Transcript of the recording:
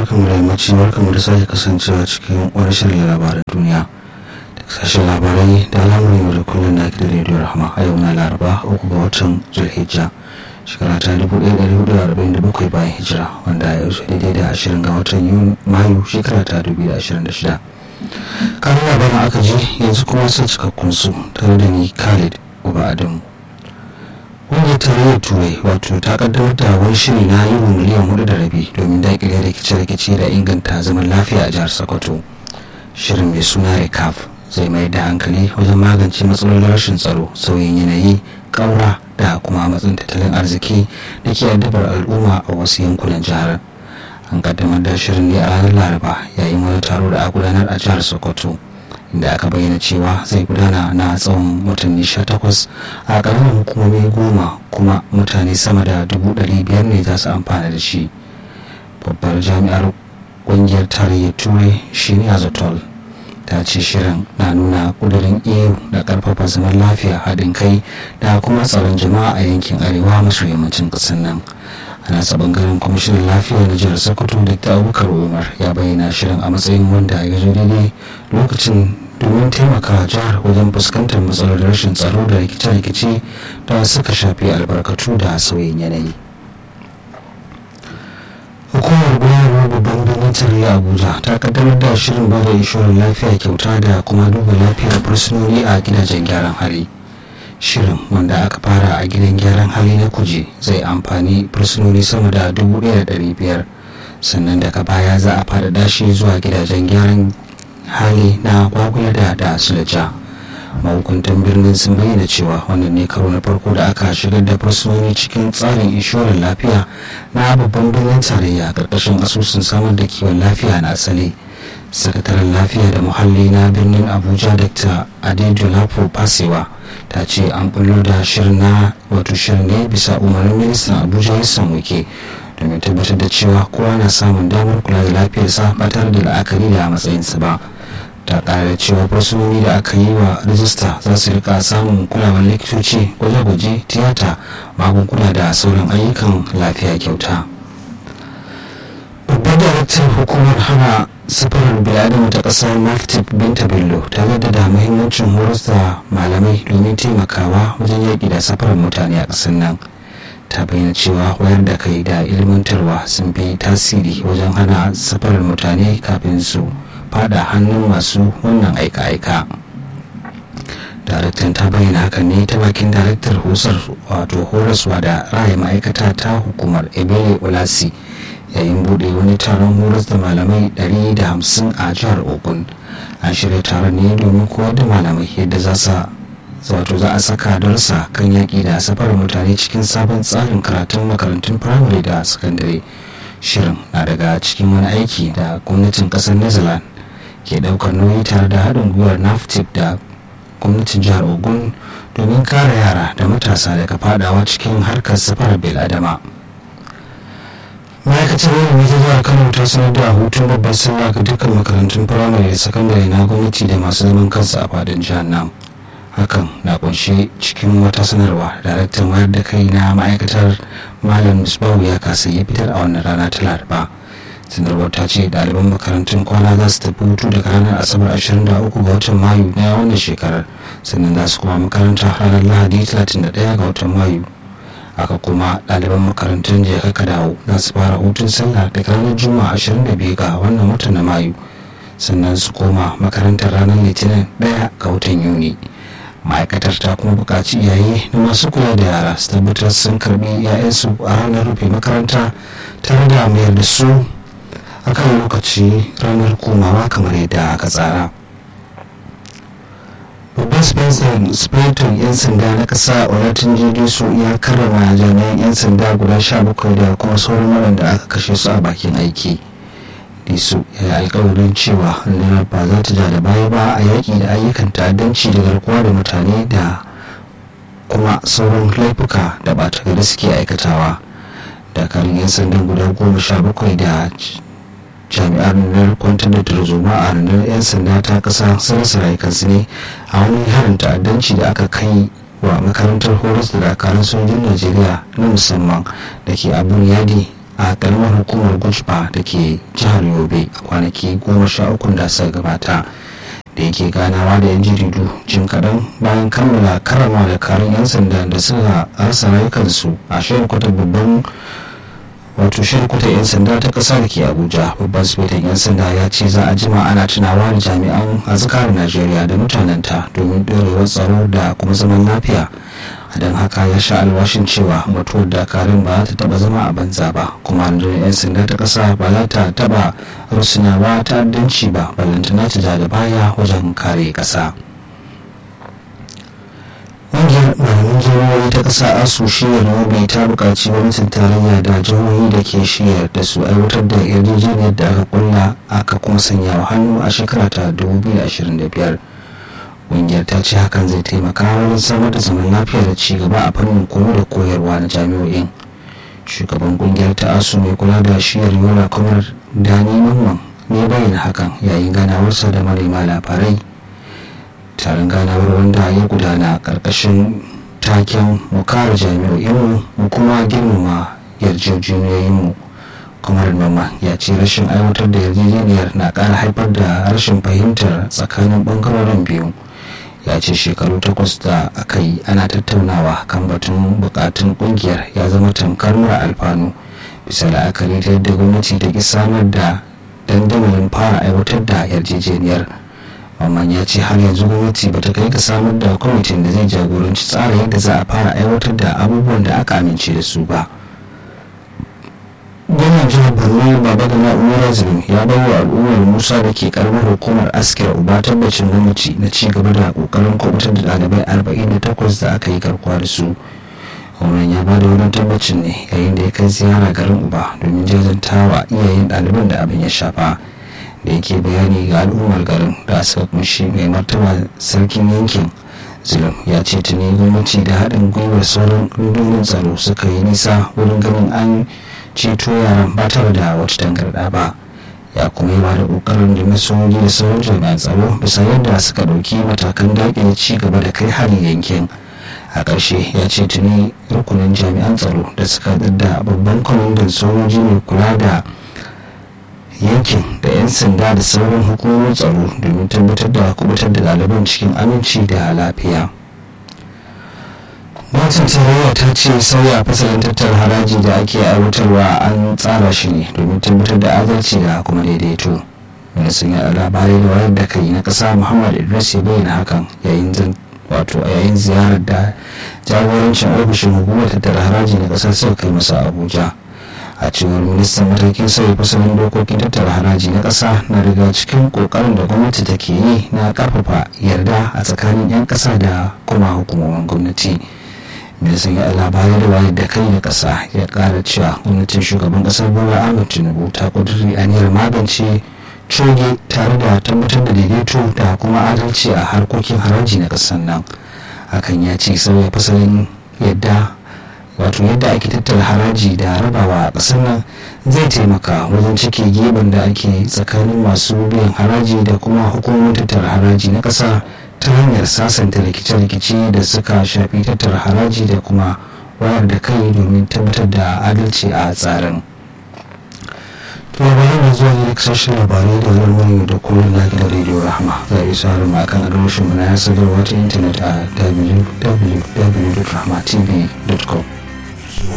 barkamu da yammaci barkamu da sake kasancewa cikin wani shirin labaran duniya da sashen labarai da al'amuran yau da kullum da ake da rediyo rahama a yau na laraba uku ga watan zulhijja shekara ta dubu ɗaya ɗari hudu da arba'in da bakwai bayan hijira wanda ya wuce daidai da ashirin ga watan mayu shekara ta dubu da ashirin da shida kanin labaran aka ji yanzu kuma sun cikakkun su tare da ni khalid uba adamu ƙungiyar tarayyar turai wato ta kaddamar da wani shiri na euro miliyan hudu da rabi domin daƙile rikice-rikice da inganta zaman lafiya a jihar sokoto shirin mai suna recaf zai mai da hankali wajen magance matsalolin rashin tsaro sauyin yanayi ƙaura da kuma matsin tattalin arziki da ke addabar al'umma a wasu yankunan jihar an kaddamar da shirin ne a ranar laraba yayin wani taro da a gudanar a jihar sokoto da aka bayyana cewa zai gudana na tsawon watanni 18 a ƙaramin hukumomi goma kuma mutane sama da dubu biyar ne za su amfana da shi babbar jami'ar ƙungiyar tarayyar turai shine azotol ta ce shirin na nuna ƙudurin eu da ƙarfafa zaman lafiya haɗin kai da kuma tsaron jama'a a yankin arewa maso yammacin ƙasar nan a nasa bangaren kwamishinan lafiya na jihar sokoto dr abubakar umar ya bayyana shirin a matsayin wanda ya zo daidai lokacin domin taimaka jihar wajen fuskantar matsalar rashin tsaro da rikice-rikice da suka shafi albarkatu da sauyin yanayi hukumar gudanarwar babban birnin tarayya abuja ta kaddamar da shirin ba da inshorar lafiya kyauta da kuma duba lafiyar fursunoni a gidajen gyaran hali shirin wanda aka fara a gidan gyaran hali na kuje zai amfani fursunoni sama da 1,500 sannan daga baya za a faɗaɗa shi zuwa gidajen gyaran hali na kwakula da da sulaja mahukuntan birnin sun bayyana cewa wannan ne karo na farko da aka shigar da fursunoni cikin tsarin inshorar lafiya na babban birnin tarayya karkashin asusun samar da kiwon lafiya na asali sakataren lafiya da muhalli na birnin abuja dr adedolapo pasewa ta ce an bullo da shirin na wato shirin ne bisa umarnin ministan abuja yassan wike domin tabbatar da cewa kowa na samun damar kula da lafiyarsa ba tare da la'akari da matsayinsa ba ta kara da cewa fursunoni da aka yi wa rijista za su rika samun kulawar likitoci gwaje-gwaje tiyata magunguna da sauran ayyukan lafiya kyauta babbar daraktar hukumar hana safarar biladama ta kasar martip binta bello ta da muhimmancin horas da malamai domin taimakawa wajen yaƙi da safarar mutane a ƙasar nan ta bayyana cewa wayar da kai da ilmantarwa sun fi tasiri wajen hana safarar mutane kafin su fada hannun masu wannan aika-aika daraktan ta bayyana hakan ne ta bakin daraktar husar wato horaswa da raya ma'aikata ta hukumar ebele olasi yayin bude wani taron horas da malamai 150 a jihar ogun an shirya taron ne domin koyar da malamai yadda za su wato za a saka darsa kan yaƙi da safarar mutane cikin sabon tsarin karatun makarantun firamare da sakandare shirin na daga cikin wani aiki da gwamnatin ƙasar new zealand ke ɗaukar nauyi tare da haɗin gwiwar naftip da gwamnatin jihar ogun domin kare yara da matasa daga fadawa cikin harkar safarar adama. ma'aikatar ilimi ta jihar kano ta sanar da hutun babbar sallah ga dukkan makarantun firamare da sakandare na gwamnati da masu zaman kansu a fadin jihar nan hakan na kunshe cikin wata sanarwa daraktan wayar da kai na ma'aikatar malam misbahu ya kasa ya fitar a wannan rana ta laraba sanarwar ta ce ɗaliban makarantun kwana za su tafi hutu daga ranar asabar 23 ga watan mayu na wannan shekarar sannan za su kuma makaranta ranar lahadi 31 ga watan mayu haka kuma ɗaliban makarantun jeka ka dawo za su fara hutun sallah daga ranar juma'a 22 ga wannan watan na mayu sannan su koma makarantar ranar litinin 1 ga watan yuni ma'aikatar ta kuma buƙaci iyaye na masu kula da yara su tabbatar sun karbi 'ya'yansu a ranar rufe makaranta tare da mayar da su akan lokaci ranar komawa kamar yadda aka tsara babban spiriton 'yan sanda na ƙasa olatin jirgin su ya karrama jami'an 'yan sanda guda sha bakwai da kuma sauran waɗanda aka kashe su a bakin aiki disu ya yi alkawarin cewa rundunar ba za ta ja da baya ba a yaƙi da ayyukan ta'addanci da garkuwa da mutane da kuma sauran laifuka da ba ta gari suke aikatawa dakarun 'yan sandan guda goma sha bakwai da jami'an rundunar kwantar da tarzoma a rundunar 'yan sanda ta kasa sun rasa rayukansu ne a wani harin ta'addanci da aka kai wa makarantar horas da dakarun sojin najeriya na musamman da ke abun yadi a karamar hukumar gujba da ke jihar yobe a kwanaki goma sha uku da suka gabata da yake ganawa da yan jaridu jim kaɗan bayan kammala karama da karin 'yan sanda da suka rasa rayukansu a shirin kwata babban wato shirkuta 'yan sanda ta ƙasa da ke abuja babban sufetan 'yan sanda ya ce za a jima ana tunawa da jami'an azkar najeriya da mutanenta domin ɗorewar tsaro da kuma zaman lafiya don haka ya sha alwashin cewa mutuwar dakarun ba ta taba zama a banza ba kuma rundunar 'yan sanda ta ƙasa ba za ta taba rusunawa ta'addanci ba ballantana ta da baya wajen kare ƙasa. ƙungiyar malaman jihohi ta ƙasa asu shiyar yobe ta buƙaci gwamnatin tarayya da jihohi da ke shiyar da su aiwatar da yarjejeniyar da aka kulla aka kuma sanya wa hannu a shekara ta 2025 ƙungiyar ta ce hakan zai taimaka wajen samar da zaman lafiya da ci gaba a fannin koyo da koyarwa na jami'o'in shugaban ƙungiyar ta asu mai kula da shiyar yola kamar dani mamman ne bayyana hakan yayin ganawarsa da manema labarai taron ganawar wanda ya gudana karkashin taken mu kare jami'o'inmu mu kuma girmama yarjejeniyoyinmu kamar mama ya ce rashin aiwatar da yarjejeniyar na ƙara haifar da rashin fahimtar tsakanin ɓangarorin biyu ya ce shekaru takwas da aka yi ana tattaunawa kan batun bukatun kungiyar ya zama tamkar mura alfanu bisa la'akari ta yadda gwamnati ta ki samar da dandamalin fara aiwatar da yarjejeniyar amma ya ce har yanzu gwamnati bata kai ga samar da kwamitin da zai jagoranci tsara yadda za a fara aiwatar da abubuwan da aka amince da su ba gwamnan jihar borno baba da na'urar zulum ya bai wa al'ummar musa da ke karamar hukumar askira uba tabbacin gwamnati na ci gaba da kokarin kwabutar da ɗalibai 48 da aka yi garkuwa da su gwamnan ya ba da wani tabbacin ne yayin da ya kai ziyara garin uba domin jajantawa iyayen ɗaliban da abin ya shafa da yake bayani ga al'ummar garin da suka kunshi mai martaba sarkin yankin zulum ya ce tuni gwamnati da haɗin gwiwar sauran rundunar tsaro suka yi nisa wurin ganin an ceto yaran ba tare da wata tangarɗa ba ya kuma yi ba da ƙoƙarin da masoji da sauran jami'an tsaro bisa yadda suka ɗauki matakan daƙile ci gaba da kai hari yankin a ƙarshe ya ce tuni rukunin jami'an tsaro da suka da babban kwamandan sojoji mai kula da yankin da 'yan sanda da sauran hukumomin tsaro domin tabbatar da kubutar da ɗaliban cikin aminci da lafiya gwamnatin tarayya ta ce sauya fasalin tattara haraji da ake aiwatarwa an tsara shi ne domin tabbatar da adalci da kuma daidaito ministan yaɗa labarai da wayar da kai na ƙasa muhammad idris ya bayyana hakan yayin wato a yayin ziyarar da jagorancin ofishin hukumar tattara haraji na ƙasar suka kai masa abuja a cewar ministan matakin sauya fasalin dokokin tattara haraji na ƙasa na riga cikin ƙoƙarin da gwamnati take yi na ƙarfafa yarda a tsakanin 'yan ƙasa da kuma hukumomin gwamnati ministan ya labarai da wayar da kai da ƙasa ya ƙara cewa gwamnatin shugaban ƙasar bola ahmed tinubu ta ƙudiri aniyar magance coge tare da tabbatar da daidaito da kuma adalci a harkokin haraji na ƙasar nan hakan ya ce sauya fasalin yadda wato yadda ake tattara haraji da rabawa a ƙasar nan zai taimaka wajen cike geben da ake tsakanin masu biyan haraji da kuma hukumomin tattara haraji na ƙasa ta hanyar sasanta rikice-rikice da suka shafi tattara haraji da kuma wayar da kai domin tabbatar da adalci a tsarin labarai da zuwa ne sashen labarai da zarmani da kullum na gidan rediyo rahama za a yi sauran ma kan adireshin mu na ya sadarwa ta intanet a www.rahmatv.com